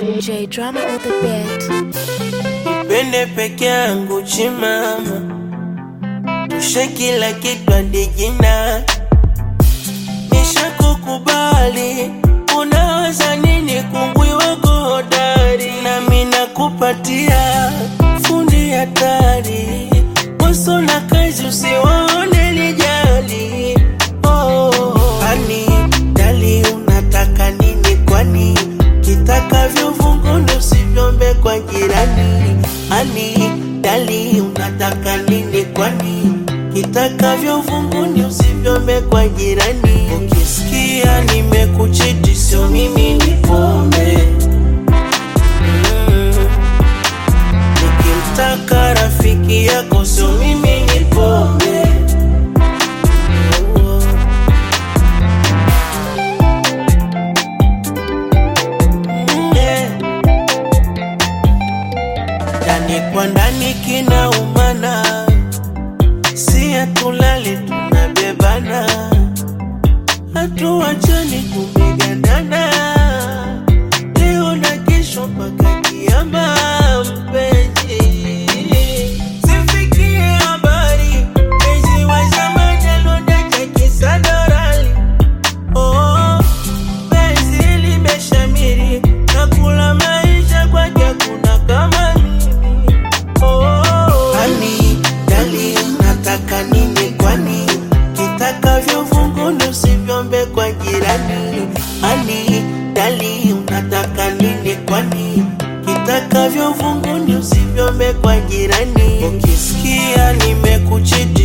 J drama on the beat. Nipende peke yangu chimama, tushe kila kitu hadi jina. Nishakukubali, unawaza nini? Kungwi wako hodari, nami nakupatia fundi hatari. Waso na kazi usiwaone lijali. Oh, ani dali, unataka nini kwani? Kitakavyo vunguni usivyombe kwa jirani. Ani dali, unataka nini kwani? Kitakavyo vunguni usivyombe kwa jirani. Ukisikia nimekuchiti, sio mimi ni pombe. Mm. Nikimtaka rafiki yako, sio mimi ni pombe. Oh. Yeah. Ndani kwa ndani kinaumana, si hatulali tunabebana, hatuachani tumegandana, leo na kesho mpaka kiama, mpenzi sifikie habari mpenzi wa zamani alodaka kisadorali Oh, penzi limeshamiri na kula maisha kwake hakuna kama mimi. Oh, ani dali, nataka nini kwani? Kitakavyo vunguni usivyombe kwa jirani. Ani dali, unataka nini kwani? Kitakavyo vunguni usivyombe kwa jirani. Ukisikia nimekuchiti